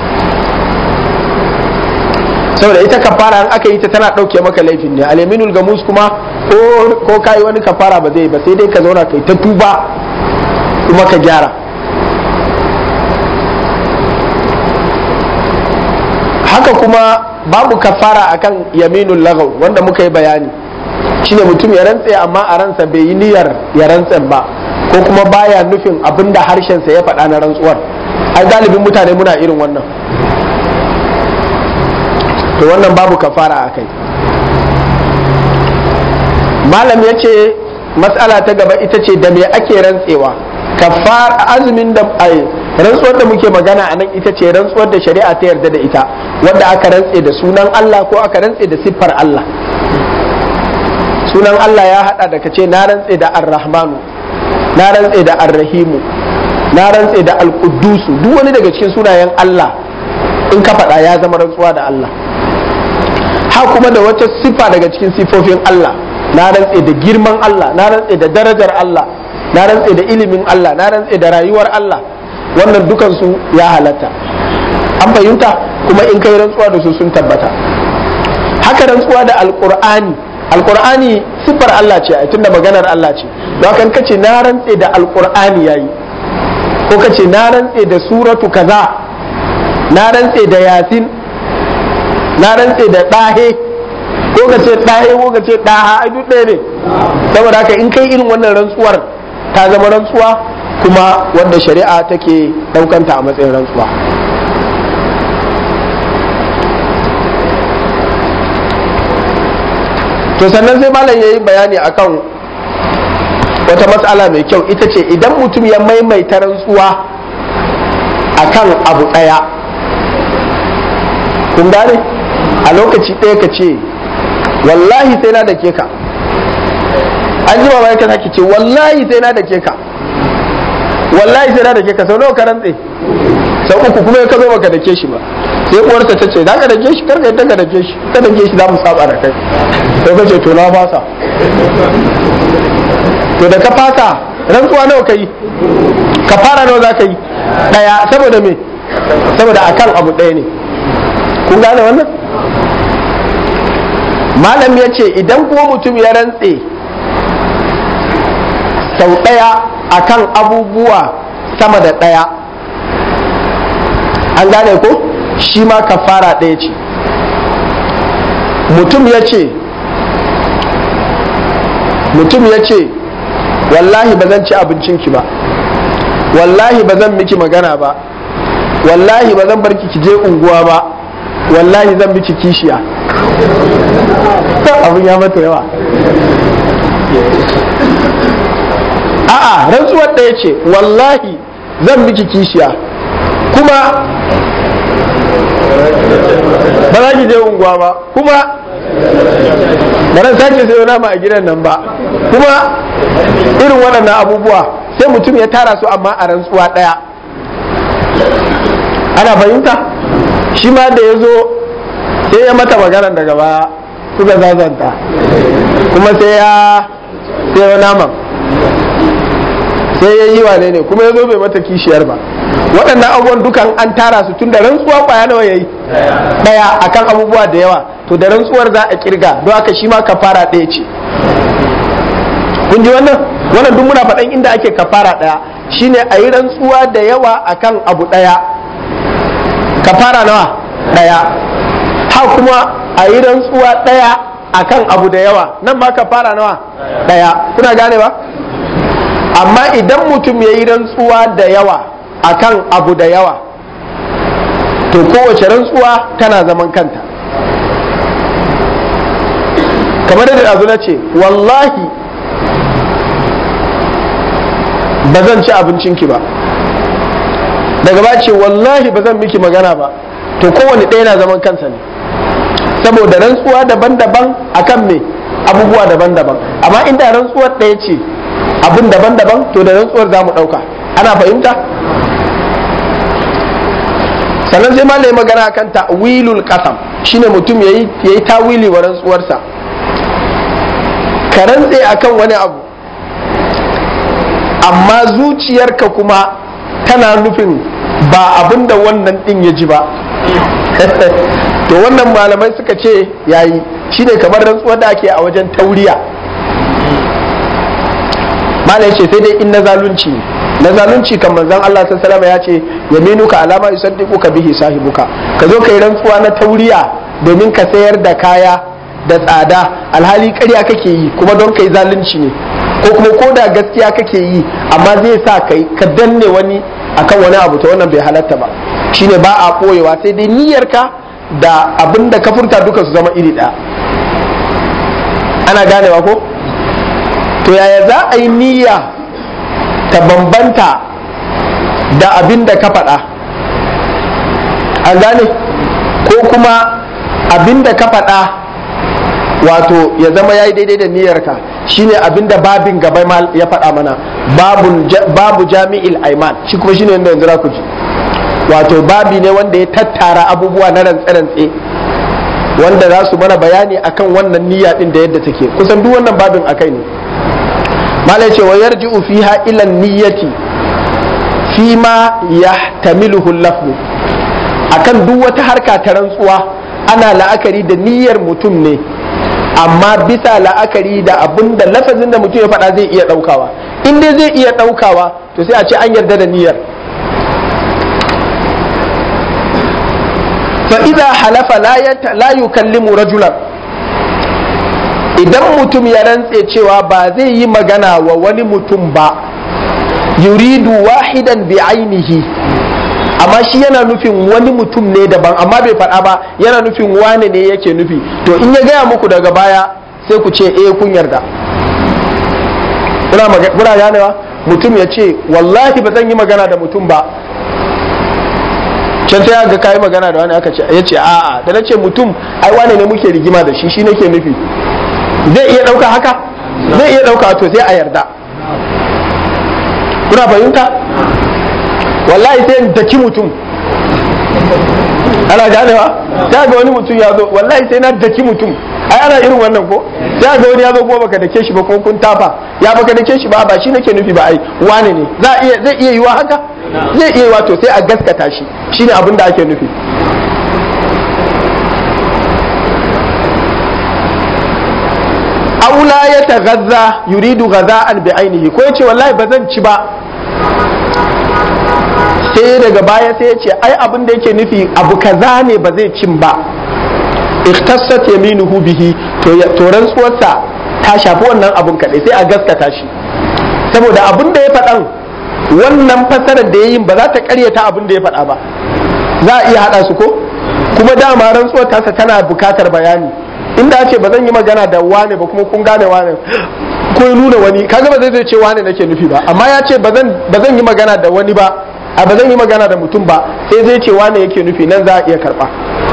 saboda ita kafara an aka yi ta tana ɗauke maka laifin ne alaminul gamus kuma ko ka yi wani kafara ba zai ba sai dai ka zauna kai ta tuba kuma ka gyara haka kuma babu kafara akan yaminul lagaw wanda muka yi bayani shine mutum ya rantse amma a ransa bai yi niyyar ya rantsen ba ko kuma baya nufin abinda harshensa ya faɗa na rantsuwar ai galibin mutane muna irin wannan to wannan babu kafara a kai malam ya ce matsala ta gaba ita ce da me ake rantsewa kafar azumin da ai rantsuwar da muke magana a nan ita ce rantsuwar da shari'a ta yarda da ita wanda aka rantse da sunan Allah ko aka rantse da siffar Allah sunan Allah ya hada da kace na rantse da ar-rahmanu na rantse da ar-rahimu na rantse da al-quddusu duk wani daga cikin sunayen Allah in ka faɗa ya zama rantsuwa da Allah ha ha kuma da wata sifa daga cikin sifofin Allah na rantse da girman Allah na rantse da darajar Allah na rantse da ilimin Allah na rantse da rayuwar Allah wannan dukansu ya halatta an fahimta kuma in kai rantsuwa da su sun tabbata haka rantsuwa da alkur'ani alkur'ani siffar Allah ce a tunda maganar Allah ce don haka kace na rantse da alkur'ani yayi ko kace na rantse da suratu kaza na rantse da yasin na rantse da ɗahe ko ka ce ɗahe ko ka ce ɗaha ai duk ɗaya ne saboda haka in kai irin wannan rantsuwar ta zama rantsuwa kuma wanda shari'a take ɗaukanta a matsayin rantsuwa to sannan sai malam ya yi bayani akan wata matsala mai kyau ita ce idan mutum ya maimaita rantsuwa akan abu ɗaya kun gane a lokaci ɗaya ka ce wallahi sai na da ke ka an ji bayan ka sake ce wallahi sai na da ke ka wallahi sai na da ke ka sau nawa ka rantse sau uku kuma ya ka zo baka da ke shi ba sai uwarsa ta ce za ka da ke shi karka yadda ka da ke shi ka da ke shi za mu saba da kai sai ka ce to na fasa to da ka fasa rantsuwa nawa ka yi ka fara nawa za ka yi ɗaya saboda me saboda akan abu ɗaya ne kun gane wannan malam ya ce idan kuma mutum ya rantse sau ɗaya akan abubuwa sama da ɗaya an gane ko shi ma kafara ɗaya ce mutum ya ce mutum ya ce wallahi ba zan ci abincinki ba wallahi ba zan miki magana ba wallahi ba zan barki ki je unguwa ba wallahi zan miki kishiya abin ya mata yawa a'a rantsuwar ɗaya ce wallahi zan miki kishiya kuma ba za ki je unguwa ba kuma ba ran sake sayo nama a gidan nan ba kuma irin waɗannan abubuwa sai mutum ya tara su amma a rantsuwa ɗaya ana fahimta shi ma da ya zo sai ya mata magana daga baya suka zazanta kuma sai ya sayo naman sai ya yi wane ne kuma ya zo bai mata kishiyar ba waɗannan abubuwan dukan an tara su tun da rantsuwa kwaya nawa yayi ɗaya akan abubuwa da yawa to da rantsuwar za a kirga don haka shi ma kafara ɗaya ce kun ji wannan wannan duk muna faɗan inda ake kafara ɗaya shine a yi rantsuwa da yawa akan abu ɗaya kafara nawa ɗaya ha kuma a yi rantsuwa ɗaya akan abu da yawa nan ma kafara nawa ɗaya kuna gane ba amma idan mutum ya yi rantsuwa da yawa akan abu da yawa to kowace rantsuwa tana zaman kanta kamar da ɗazu na ce wallahi ba zan ci abincinki ba daga ba ce wallahi ba zan miki magana ba to kowane ɗaya na zaman kansa ne saboda rantsuwa daban-daban akan me abubuwa daban-daban amma inda rantsuwar ɗaya ce abin daban-daban to da rantsuwar za mu ɗauka ana fahimta sannan sai malai magana akan ta'wilul qasam shine mutum yayi yayi tawili wa rantsuwarsa ka rantse akan wani abu amma zuciyarka kuma tana nufin ba abin da wannan din ya ji ba to wannan malamai suka ce yayi shine kamar rantsuwar da ake a wajen tauriya malai ce sai dai in na zalunci ne na zalunci kan manzon Allah sallallahu ya ce yaminuka alama yusaddiquka bihi sahibuka ka zo kai rantsuwa na tauriya domin ka sayar da kaya da tsada alhali ƙarya kake yi kuma don kai zalunci ne ko kuma ko da gaskiya kake yi amma zai sa kai ka danne wani akan wani abu ta wannan bai halatta ba shine ba a koyewa sai dai niyyarka da abin da ka furta duka su zama iri ɗaya ana ganewa ko to yaya za a yi niyya ta bambanta da abin da ka faɗa an gane ko kuma abin da ka faɗa wato ya zama ya yi daidai da niyyarka shine abin da babin gaba ya faɗa mana babu jami'il aiman shi kuma shine yadda yanzu ku ji wato babi ne wanda ya tattara abubuwa na rantse-rantse wanda za su mana bayani akan wannan niyya din da yadda take kusan duk wannan babin akai ne mala ce wa yarji'u fiha ila niyyati fi ma yahtamiluhu lafzu akan duk wata harka ta rantsuwa ana la'akari da niyyar mutum ne amma bisa la'akari da abin da lafazin da mutum ya faɗa zai iya ɗaukawa in dai zai iya ɗaukawa to sai a ce an yarda da niyyar fa idza halafa la yukallimu rajulan idan mutum ya rantse cewa ba zai yi magana wa wani mutum ba yuridu wahidan bi ainihi amma shi yana nufin wani mutum ne daban amma bai faɗa ba yana nufin wane ne yake nufi to in ya gaya muku daga baya sai ku ce eh kun yarda kuna ganewa mutum ya ce wallahi ba zan yi magana da mutum ba can sai ga kayi magana da wani aka ce ya ce a'a da na ce mutum ai wane ne muke rigima da shi shi nake nufi zai iya ɗauka haka zai iya ɗauka to sai a yarda kuna fahimta wallahi sai in daki mutum ana ganewa ta ga wani mutum ya zo wallahi sai na daki mutum ai ana irin wannan ko sai ga wani ya zo kuma baka dake shi ba ko kun tafa ya baka dake shi ba ba shi nake nufi ba ai wane ne za iya zai iya yiwa haka zai iya yiwa to sai a gaskata shi shine abin da ake nufi aula ya tagazza yuridu ghaza'an bi ainihi ko yace wallahi ba zan ci ba sai daga baya sai ya ce ai abin da yake nufi abu kaza ne ba zai cin ba ikhtassat yaminuhu bihi to to rantsuwarsa ta shafi wannan abun kadai sai a gaskata shi saboda abin da ya faɗan wannan fasarar da ya yi ba za ta karyata abin da ya faɗa ba za a iya haɗa su ko kuma dama rantsuwar tasa tana bukatar bayani inda ce ba zan yi magana da wane ba kuma kun gane wane ko ya nuna wani kaga ba zai zai ce wane nake nufi ba amma ya ce ba zan yi magana da wani ba a ba zan yi magana da mutum ba sai zai ce wane yake nufi nan za a iya karba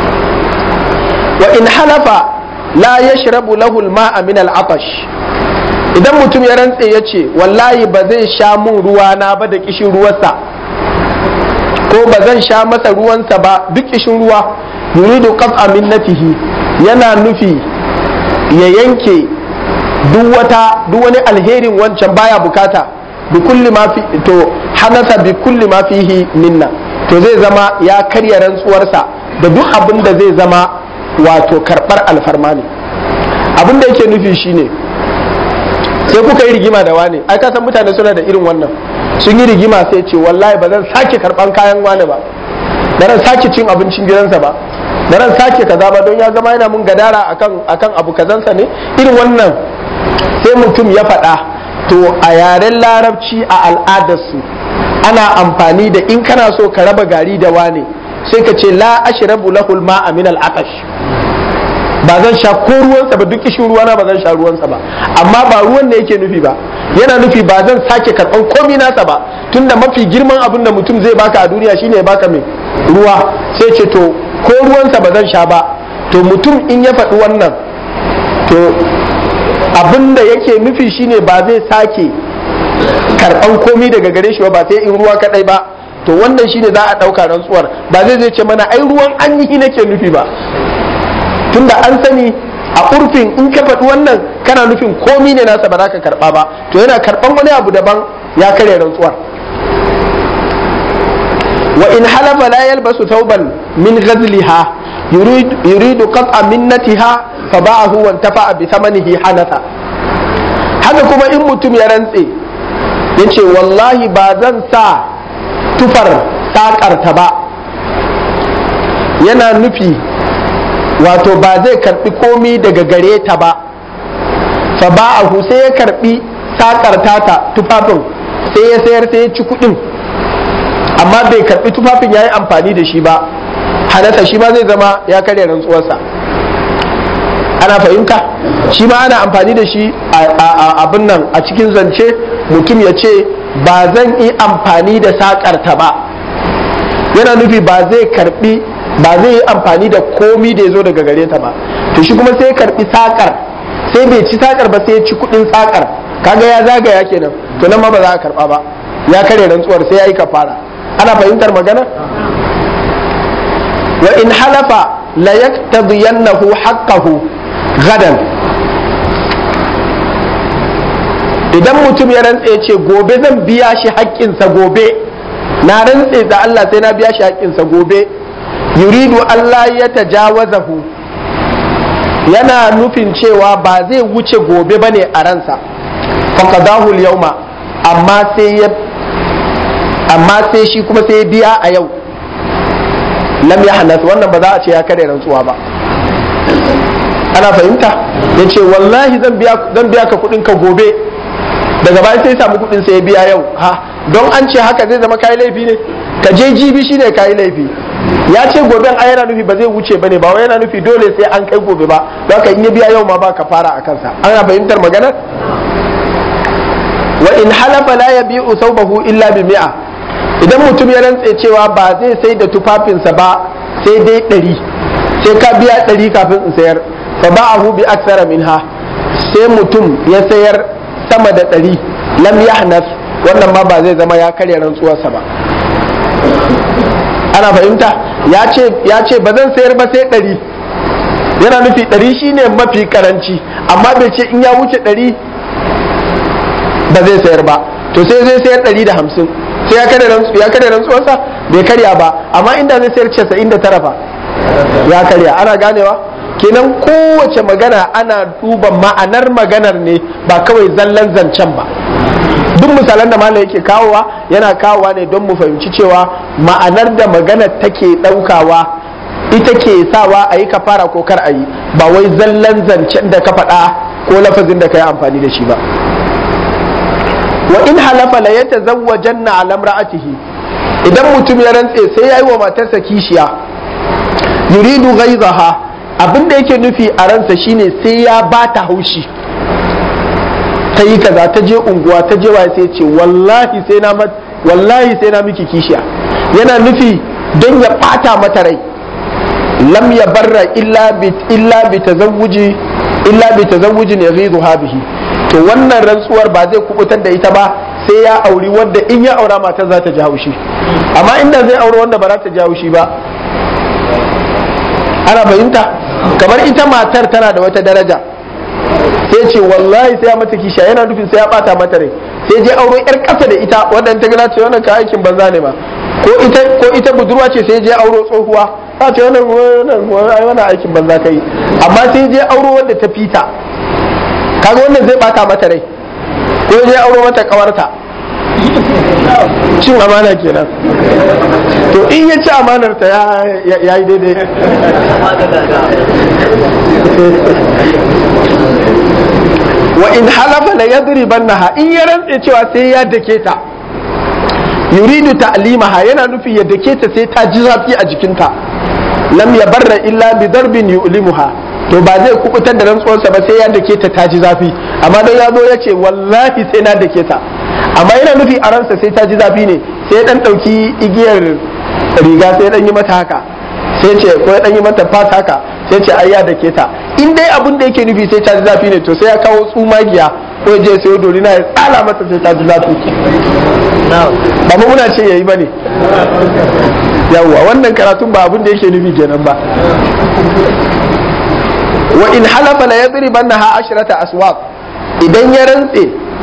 wa in halafa la yashrabu lahu al-ma'a min al-atash idan mutum ya rantse ya ce wallahi ba zai sha mun ruwa na ba da kishin ruwansa ko ba zan sha masa ruwansa ba duk kishin ruwa yuridu qat'a minnatihi yana nufi ya yanke duk wata duk wani alherin wancan baya bukata bi kulli ma fi to hanasa bi kulli ma fihi minna to zai zama ya karya rantsuwarsa da duk abin da zai zama wato karbar alfarma ne abin da yake nufi shine sai kuka yi rigima da wane ai ka san mutane suna da irin wannan sun yi rigima sai ce wallahi ba zan sake karban kayan wane ba ba zan sake cin abincin gidansa ba ba zan sake kaza ba don ya zama yana mun gadara akan akan abu kazansa ne irin wannan sai mutum ya faɗa to a yaren larabci a al'adarsu ana amfani da in kana so ka raba gari da wane sai ka ce la ashrabu lahul ma'a min al-atash ba zan sha ko ruwansa ba duk kishin ruwana ba zan sha ruwansa ba amma ba ruwan da yake nufi ba yana nufi ba zan sake karɓan komi nasa ba tunda mafi girman abin da mutum zai baka a duniya shine ya baka mai ruwa sai ce to ko ruwansa ba zan sha ba to mutum in ya faɗi wannan to abin da yake nufi shine ba zai sake karɓan komi daga gare shi ba ba sai in ruwa kaɗai ba to wannan shine za a ɗauka rantsuwar ba zai zai ce mana ai ruwan an nake nufi ba tunda an sani a urfin in ka faɗi wannan kana nufin komi ne nasa ba za ka karɓa ba to yana karɓan wani abu daban ya karya rantsuwar wa in halafa la yalbasu tauban min ghazliha yuridu qat'a minnatiha fa ba'ahu wa intafa'a bi thamanihi hanatha haka kuma in mutum ya rantse yace wallahi ba zan sa tufar sakarta ba yana nufi wato ba zai karbi komi daga gare ta ba fa ba'ahu sai ya karbi sakar tata tufafin sai ya sayar sai ya ci kudin amma bai karbi tufafin ya yi amfani da shi ba hanasa shi ma zai zama ya karya rantsuwarsa ana fahimta shi ma ana amfani da shi a abin nan a cikin zance mutum ya ce ba zan yi amfani da sakar ta ba yana nufi ba zai karbi ba zai yi amfani da komi da ya zo daga gare ta ba to shi kuma sai ya karbi sakar sai bai ci sakar ba sai ya ci kudin sakar kaga ya zagaya kenan to nan ma ba za a karba ba ya kare rantsuwar sai ya yi kafara ana fahimtar magana wa in halafa la yaktabiyannahu haqqahu gadan idan mutum ya rantse ce gobe zan biya shi haƙƙinsa gobe na rantse da Allah sai na biya shi haƙƙinsa gobe yuridu Allah ya tajawazahu yana nufin cewa ba zai wuce gobe bane a ransa faqadahu al-yawma amma sai ya amma sai shi kuma sai ya biya a yau lam yahnas wannan ba za a ce ya kare rantsuwa ba ana fahimta yace wallahi zan biya zan biya ka kudin ka gobe daga baya sai samu kudin sai ya biya yau ha don an ce haka zai zama kai laifi ne ka je jibi shine kai laifi ya ce goben a yana nufi ba zai wuce bane ba wai yana nufi dole sai an kai gobe ba don haka in ya biya yau ma ba ka fara a kansa ana fahimtar maganar wa in halafa la yabi'u thawbahu illa bi mi'a idan mutum ya rantse cewa ba zai sai da tufafinsa ba sai dai ɗari sai ka biya ɗari kafin in sayar fa ba'ahu bi aksara minha sai mutum ya sayar sama da ɗari lam yahnas wannan ma ba zai zama ya karya rantsuwarsa ba ana fahimta ya ce ya ce ba zan sayar ba sai ɗari yana nufi ɗari shine mafi karanci amma bai ce in ya wuce ɗari ba zai sayar ba to sai zai sayar ɗari da hamsin sai ya karya rantsuwarsa bai karya ba amma inda zai sayar casa'in da tara fa ya karya ana ganewa kenan kowace magana ana duba ma'anar maganar ne ba kawai zallan zancen ba duk misalan da malam yake kawowa yana kawowa ne don mu fahimci cewa ma'anar da maganar take ɗaukawa ita ke sawa a yi kafara ko kar a yi ba wai zallan zancen da ka faɗa ko lafazin da ka yi amfani da shi ba wa in halafa la yatazawwajanna ala imra'atihi idan mutum ya rantse sai yayi wa matarsa kishiya yuridu ghaizaha abin da yake nufi a ransa shine sai ya bata haushi ta yi kaza ta je unguwa ta je waye sai ce wallahi sai na wallahi sai na miki kishiya yana nufi don ya bata mata rai lam ya barra illa bi illa bi tazawuji illa bi tazawujin yaghidha bihi to wannan rantsuwar ba zai kubutar da ita ba sai ya auri wanda in ya aura matar za ta ji haushi amma inda zai auri wanda ba za ta ji haushi ba ana fahimta kamar ita matar tana da wata daraja sai ce wallahi sai ya mata kisha yana nufin sai ya bata mata rai sai je auro yar kasa da ita wadanda ta gana ce wannan ka aikin banza ne ma ko ita ko ita budurwa ce sai je auro tsohuwa ta ce wannan wannan wannan aikin banza kai amma sai je auro wanda ta fita kaga wannan zai bata mata rai ko je auro mata kawarta cin amana kenan to in ya ci amanar ta ya yi daidai wa in halafa la yadribannaha in ya rantse cewa sai ya dake ta yuridu ta'limaha yana nufi ya dake ta sai ta ji zafi a jikinta lam yabarra illa bi darbin yu'limuha to ba zai kubutar da rantsuwarsa ba sai ya dake ta ta ji zafi amma don ya zo ya ce wallahi sai na dake ta amma yana nufi a ransa sai ta ji zafi ne sai dan dauki igiyar riga sai dan yi mata haka sai ce ko ya dan yi mata fata haka sai ce ai ya dake ta in dai abin da yake nufi sai ta ji zafi ne to sai ya kawo tsumagiya ko ya je sai dorina ya tsala mata sai ta ji zafi ba mu muna ce yayi bane yawwa wannan karatun ba abin da yake nufi kenan ba wa in halafa la yadribannaha ashrata aswaq idan ya rantse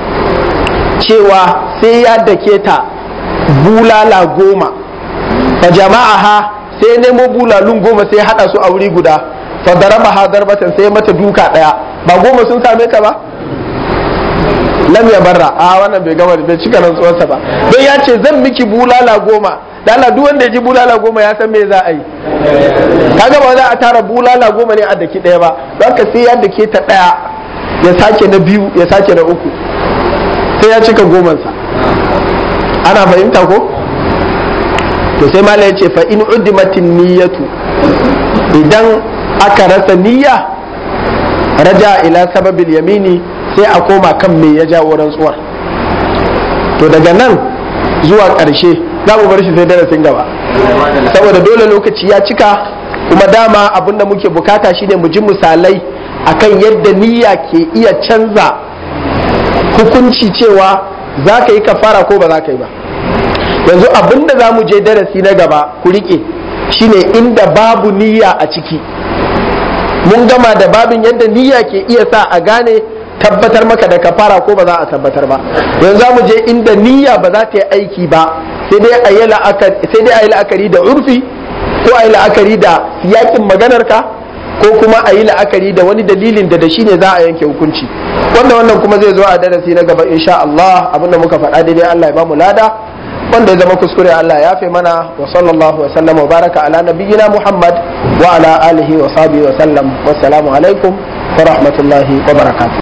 cewa sai ya dake ta bulala goma fa jama'aha sai nemo bulalun goma sai hada su a wuri guda fa daraba ha darbatan sai mata duka daya ba goma sun same ka ba lam ya barra a wannan bai gama bai cika rantsuwarsa ba don ya ce zan miki bulala goma dala duk wanda ya ji bulala goma ya san me za a yi kaga ba za a tara bulala goma ne a daki daya ba don ka sai ya dake ta daya ya sake na biyu ya sake na uku sai ya cika gomansa ana fahimta ko to sai mala ya ce fa in uddimatin niyyatu idan aka rasa niyya raja ila sababil yamini sai a koma kan me ya jawo rantsuwar to daga nan zuwa ƙarshe za mu bar shi sai darasin gaba saboda dole lokaci ya cika kuma dama abin da muke bukata shine mu ji misalai akan yadda niyya ke iya canza hukunci cewa za ka yi kafara ko ba za ka yi ba yanzu abin da za mu je darasi na gaba ku riƙe shine inda babu niyya a ciki mun gama da babin yadda niyya ke iya sa a gane tabbatar maka da kafara ko ba za a tabbatar ba yanzu za mu je inda niyya ba za ta yi aiki ba sai dai a yi la'akari da urfi ko a yi la'akari da yakin maganarka ko kuma a yi la'akari da wani dalilin da da shi ne za a yanke hukunci wanda wannan kuma zai zo a darasi na gaba insha Allah abinda muka faɗa daidai Allah ya bamu lada wanda ya zama kuskure Allah ya fi mana wa sallallahu wa sallam wa baraka ala nabiyyina Muhammad wa ala alihi wa sahbihi wa sallam wassalamu alaikum wa rahmatullahi wa barakatuh